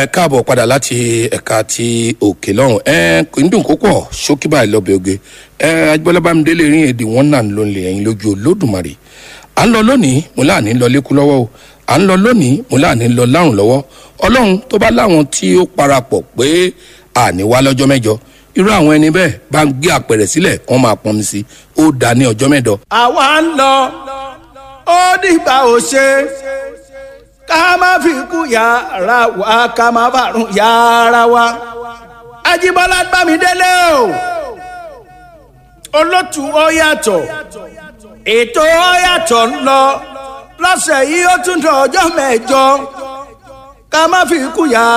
ẹ káàbọ̀ padà láti ẹ̀ka ti òkè lọ́rùn ẹ kò ń dùn kó pọ̀ ṣókí báyìí lọ́bẹ̀ oge ẹ agbọ́lábàmídélé rí èdè wọn náà ló ń lè ẹyin lójú olódùmarè à ń lọ lónìí mo láàní lọ lékú lọ́wọ́ o à ń lọ lónìí mo láàní lọ lárùn lọ́wọ́ ọlọ́run tó bá láwọn tí ó parapọ̀ pé àní wá lọ́jọ́ mẹ́jọ irú àwọn ẹni bẹ́ẹ̀ bá ń gbé àpẹẹrẹ sílẹ̀ wọ́n máa pọnmi sí ó dá ní ọjọ́ mẹ́jọ. àwa ń lọ ó dìgbà ò ṣe ká má fi kú yàrá wa ká má bàrún yàrá wa Ajíbọ́lá Bámidélé o olótù ó yàtọ̀ ètò ó yàtọ̀ ń lọ lọ́sẹ̀ yìí ó tún dọ̀ ọjọ́ mẹ́jọ ká má fi kú yàrá.